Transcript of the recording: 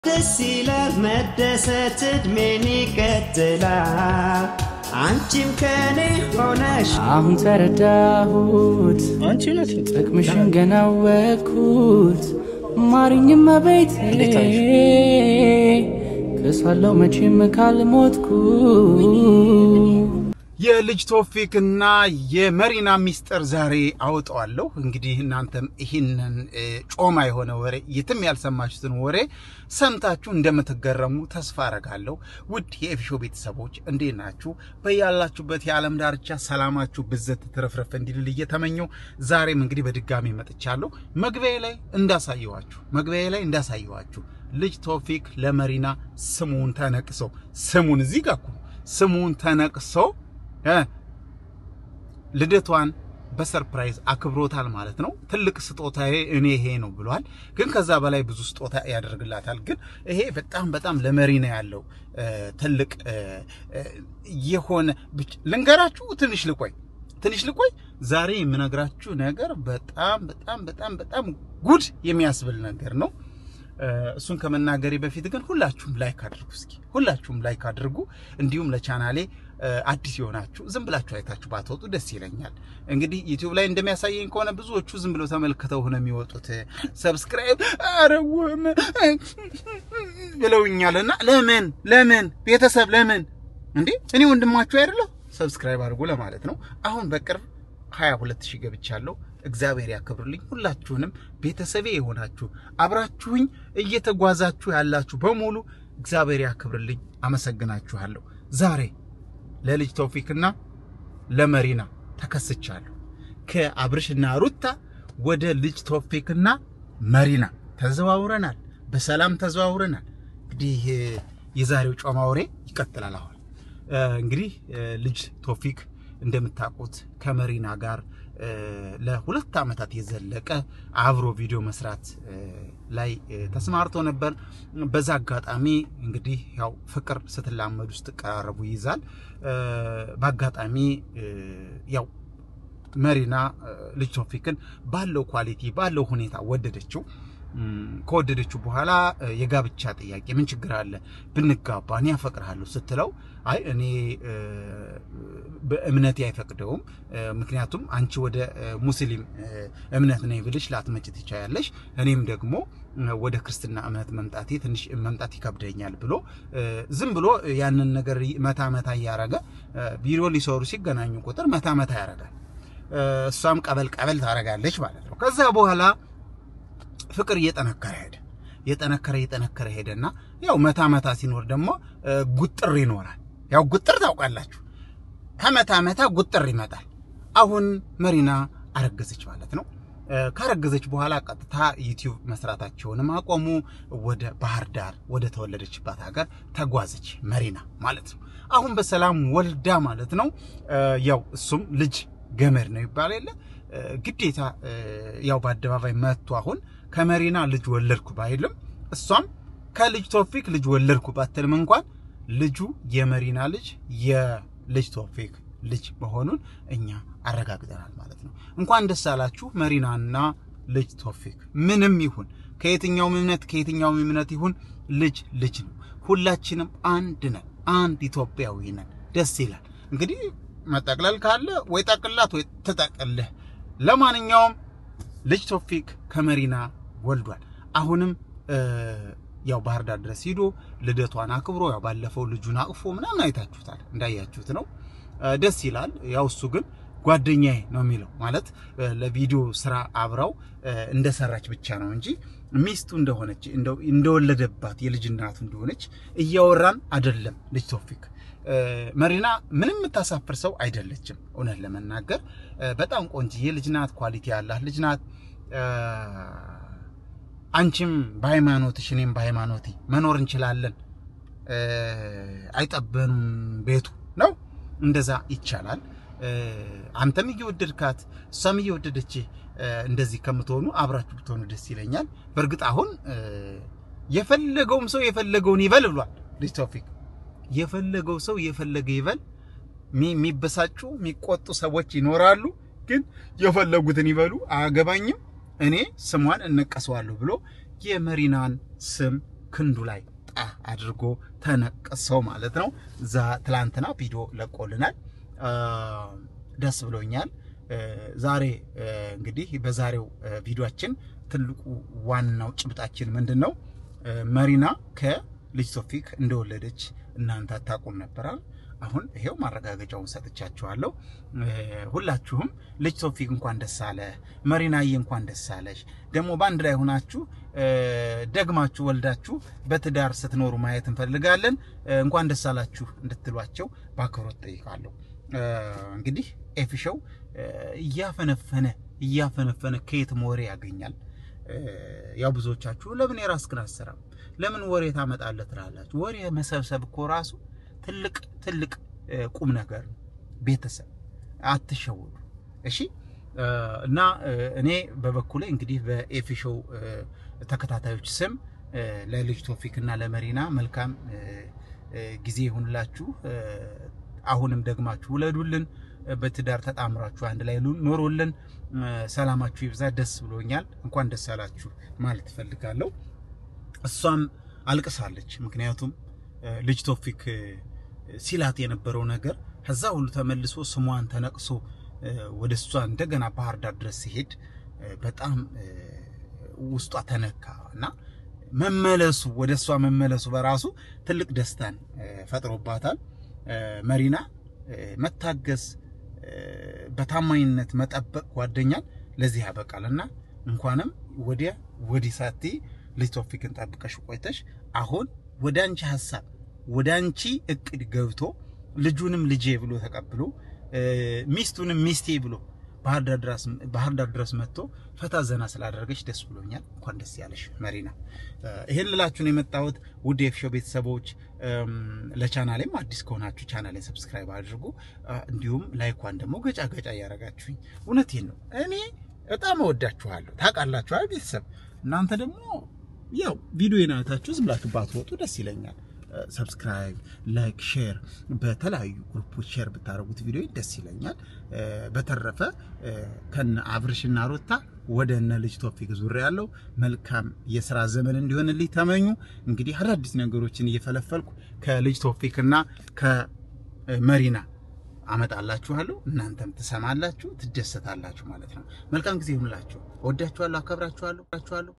ደስ ይላል መደሰት እድሜን ይቀጥላል። አንቺም ከኔ ሆነሽ አሁን ተረዳሁት አንቺ ነሽ ጥቅምሽን ገና ወኩት ማርኝም ቤቴ ክሳለው መቼም ካልሞትኩ የልጅ ቶፊክና የመሪና ሚስጥር ዛሬ አወጣዋለሁ። እንግዲህ እናንተም ይህንን እ, ጮማ የሆነ ወሬ የትም ያልሰማችሁትን ወሬ ሰምታችሁ እንደምትገረሙ ተስፋ አረጋለሁ። ውድ የኤፊሾ ቤተሰቦች እንዴት ናችሁ? በያላችሁበት የዓለም ዳርቻ ሰላማችሁ ብዘት ትረፍረፍ እንዲልል እየተመኘው ዛሬም እንግዲህ በድጋሚ መጥቻለሁ። መግቢያ ላይ እንዳሳየዋችሁ መግቢያ ላይ እንዳሳየዋችሁ ልጅ ቶፊክ ለመሪና ስሙን ተነቅሶ ስሙን እዚህ ጋር እኮ ስሙን ተነቅሶ እ ልደቷን በሰርፕራይዝ አክብሮታል ማለት ነው። ትልቅ ስጦታዬ እኔ ይሄ ነው ብሏል። ግን ከዛ በላይ ብዙ ስጦታ ያደርግላታል። ግን ይሄ በጣም በጣም ለመሪ ነው ያለው እ፣ ትልቅ እ፣ እ፣ የሆነ ብቻ ልንገራችሁ። ትንሽ ልቆይ ትንሽ ልቆይ። ዛሬ የምነግራችሁ ነገር በጣም በጣም በጣም በጣም ጉድ የሚያስብል ነገር ነው። እ፣ እሱን ከመናገሬ በፊት ግን ሁላችሁም ላይክ አድርጉ። እስኪ ሁላችሁም ላይክ አድርጉ። እንዲሁም ለቻናሌ እ፣ አዲስ የሆናችሁ ዝም ብላችሁ አይታችሁ ባትወጡ ደስ ይለኛል። እንግዲህ ዩቲዩብ ላይ እንደሚያሳየኝ ከሆነ ብዙዎቹ ዝም ብለው ተመልክተው ነው የሚወጡት። ሰብስክራይብ አረውም ብለውኛልና ለምን ለምን ቤተሰብ ለምን እንዴ እኔ ወንድማችሁ አይደለሁ? ሰብስክራይብ አድርጉ ለማለት ነው። አሁን በቅርብ 22 ሺህ ገብቻለሁ። እግዚአብሔር ያክብርልኝ። ሁላችሁንም ቤተሰቤ የሆናችሁ አብራችሁኝ እየተጓዛችሁ ያላችሁ በሙሉ እግዚአብሔር ያክብርልኝ። አመሰግናችኋለሁ። ዛሬ ለልጅ ቶፊክና ለመሪና ተከስቻለሁ። ከአብርሽና ሩታ ወደ ልጅ ቶፊክና መሪና ተዘዋውረናል። በሰላም ተዘዋውረናል። እንግዲህ የዛሬው ጮማ ወሬ ይቀጥላል። አሁን እ፣ እንግዲህ እ፣ ልጅ ቶፊክ እንደምታውቁት ከመሪና ጋር እ፣ ለሁለት ዓመታት የዘለቀ አብሮ ቪዲዮ መስራት እ፣ ላይ እ፣ ተሰማርቶ ነበር። በዛ አጋጣሚ እንግዲህ ያው ፍቅር ስትላመዱ ስትቀራረቡ ይይዛል። እ፣ በአጋጣሚ እ፣ ያው መሪና እ፣ ልጅ ቶፊክን ባለው ኳሊቲ ባለው ሁኔታ ወደደችው። እም፣ ከወደደችው በኋላ እ፣ የጋብቻ ጥያቄ ምን ችግር አለ ብንጋባ እኔ ያፈቅርሃለሁ ስትለው አይ እኔ እ፣ በእምነቴ አይፈቅደውም እ፣ ምክንያቱም አንቺ ወደ እ፣ ሙስሊም እ፣ እምነት ነኝ ብልሽ ላትመጭ ትቻያለሽ እኔም ደግሞ እ፣ ወደ ክርስትና እምነት መምጣቴ ትንሽ መምጣት ይከብደኛል ብሎ እ፣ ዝም ብሎ ያንን ነገር መታ መታ እያረገ እ፣ ቪዲዮ ሊሰሩ ሲገናኙ ቁጥር መታ መታ ያረጋል እ፣ እሷም ቀበል ቀበል ታረጋለች ማለት ነው ከዛ በኋላ ፍቅር እየጠነከረ ሄደ። እየጠነከረ እየጠነከረ ሄደና ያው መታ መታ ሲኖር ደግሞ እ፣ ጉጥር ይኖራል። ያው ጉጥር ታውቃላችሁ፣ ከመታ መታ ጉጥር ይመጣል። አሁን መሪና አረገዘች ማለት ነው። እ፣ ካረገዘች በኋላ ቀጥታ ዩቲዩብ መስራታቸውንም አቆሙ። ወደ ባህር ዳር ወደ ተወለደችባት ሀገር ተጓዘች መሪና ማለት ነው። አሁን በሰላም ወልዳ ማለት ነው። እ፣ ያው እሱም ልጅ ገመድ ነው ይባል የለ እ፣ ግዴታ እ፣ ያው በአደባባይ መጥቶ አሁን ከመሪና ልጅ ወለድኩ ባይልም እሷም ከልጅ ቶፊክ ልጅ ወለድኩ ባትልም እንኳን ልጁ የመሪና ልጅ የልጅ ቶፊክ ልጅ መሆኑን እኛ አረጋግጠናል ማለት ነው። እንኳን ደስ አላችሁ መሪናና ልጅ ቶፊክ። ምንም ይሁን ከየትኛውም እምነት ከየትኛውም እምነት ይሁን ልጅ ልጅ ነው። ሁላችንም አንድ ነን፣ አንድ ኢትዮጵያዊ ነን። ደስ ይላል። እንግዲህ መጠቅለል ካለ ወይ ጠቅላት ወይ ትጠቅልህ። ለማንኛውም ልጅ ቶፊክ ከመሪና ወልዷል። አሁንም እ፣ ያው ባህር ዳር ድረስ ሂዶ ልደቷን አክብሮ ያው ባለፈው ልጁን አቅፎ ምናምን አይታችሁታል፣ እንዳያችሁት ነው። እ፣ ደስ ይላል። ያው እሱ ግን ጓደኛዬ ነው የሚለው ማለት እ፣ ለቪዲዮ ስራ አብረው እ፣ እንደሰራች ብቻ ነው እንጂ ሚስቱ እንደሆነች እንደው- እንደወለደባት የልጅ እናቱ እንደሆነች እያወራን አይደለም። ልጅ ቶፊክ እ፣ መሪና ምንም የምታሳፍር ሰው አይደለችም። እውነት ለመናገር እ፣ በጣም ቆንጅዬ ልጅ ናት። ኳሊቲ ያላት ልጅ ናት። እ፣ አንቺም በሃይማኖትሽ እኔም በሃይማኖቴ መኖር እንችላለን። እ፣ አይጠበኑም ቤቱ ነው። እንደዛ ይቻላል። እ፣ አንተም እየወደድካት እሷም እየወደደች እ፣ እንደዚህ ከምትሆኑ አብራችሁ ብትሆኑ ደስ ይለኛል። በእርግጥ አሁን እ፣ የፈለገውም ሰው የፈለገውን ይበል ብሏል ልጅ ቶፊክ። የፈለገው ሰው የፈለገ ይበል። ሚ- የሚበሳጩ የሚቆጡ ሰዎች ይኖራሉ፣ ግን የፈለጉትን ይበሉ፣ አያገባኝም። እኔ ስሟን እነቀሰዋለሁ ብሎ የመሪናን ስም ክንዱ ላይ ጣ አድርጎ ተነቀሰው ማለት ነው። ዛ ትላንትና ቪዲዮ ለቆልናል። ደስ ብሎኛል። ዛሬ እንግዲህ በዛሬው ቪዲዮአችን ትልቁ ዋናው ጭብጣችን ምንድን ነው? መሪና ከልጅ ቶፊቅ እንደወለደች እናንተ አታውቁም ነበራል። አሁን ይሄው ማረጋገጫውን ሰጥቻችኋለሁ። ሁላችሁም ልጅ ቶፊቅ እንኳን ደስ አለ፣ መሪናዬ እንኳን ደስ አለሽ። ደግሞ በአንድ ላይ ሆናችሁ ደግማችሁ ወልዳችሁ በትዳር ስትኖሩ ማየት እንፈልጋለን። እንኳን ደስ አላችሁ እንድትሏቸው በአክብሮት ጠይቃለሁ። እንግዲህ ኤፊሾው እያፈነፈነ እያፈነፈነ ከየትም ወሬ ያገኛል። ያው ብዙዎቻችሁ ለምን የራስህን አትሰራም? ለምን ወሬ ታመጣለህ ትላላችሁ። ወሬ መሰብሰብ እኮ ራሱ ትልቅ ትልቅ ቁም ነገር ነው። ቤተሰብ አትሸውዱ፣ እሺ። እና እኔ በበኩሌ እንግዲህ በኤፊሾው ተከታታዮች ስም ለልጅ ቶፊቅ እና ለመሪና መልካም ጊዜ ይሁንላችሁ። አሁንም ደግማችሁ ውለዱልን። በትዳር ተጣምራችሁ አንድ ላይ ኖሮልን ሰላማችሁ ይብዛ። ደስ ብሎኛል። እንኳን ደስ አላችሁ ማለት እፈልጋለሁ። እሷም አልቅሳለች። ምክንያቱም ልጅ ቶፊቅ ሲላት የነበረው ነገር ከዛ ሁሉ ተመልሶ ስሟን ተነቅሶ ወደ እሷ እንደገና ባህር ዳር ድረስ ሲሄድ በጣም ውስጧ ተነካ እና መመለሱ ወደ እሷ መመለሱ በራሱ ትልቅ ደስታን ፈጥሮባታል። መሪና መታገስ፣ በታማኝነት መጠበቅ ጓደኛን ለዚህ ያበቃል እና እንኳንም ወዲያ ወዲህ ሳትይ ልጅ ቶፊቅን ጠብቀሽ ቆይተሽ አሁን ወደ አንቺ ሀሳብ ወደ አንቺ እቅድ ገብቶ ልጁንም ልጄ ብሎ ተቀብሎ ሚስቱንም ሚስቴ ብሎ ባህር ዳር ድረስ መጥቶ ፈታ ዘና ስላደረገች ደስ ብሎኛል። እንኳን ደስ ያለሽ መሪና። ይህን ልላችሁ ነው የመጣሁት። ውድ የኤፊሾው ቤተሰቦች፣ ለቻናሌም አዲስ ከሆናችሁ ቻናሌን ሰብስክራይብ አድርጉ። እንዲሁም ላይኳን ደግሞ ገጫ ገጫ እያደረጋችሁኝ፣ እውነቴን ነው እኔ በጣም እወዳችኋለሁ። ታውቃላችኋል ቤተሰብ። እናንተ ደግሞ ያው ቪዲዮን አይታችሁ ዝም ብላችሁ ባትወጡ ደስ ይለኛል። ሰብስክራይብ፣ ላይክ፣ ሼር በተለያዩ ግሩፖች ሼር ብታደርጉት ቪዲዮ ደስ ይለኛል። በተረፈ ከነ አብርሽና ሮታ ወደ እነ ልጅ ቶፊቅ ዙሪያ ያለው መልካም የስራ ዘመን እንዲሆንልኝ ተመኙ። እንግዲህ አዳዲስ ነገሮችን እየፈለፈልኩ ከልጅ ቶፊቅና ከመሪና አመጣላችኋለሁ። እናንተም ትሰማላችሁ፣ ትደሰታላችሁ ማለት ነው። መልካም ጊዜ ይሁንላችሁ። ወዳችኋለሁ፣ አከብራችኋለሁ።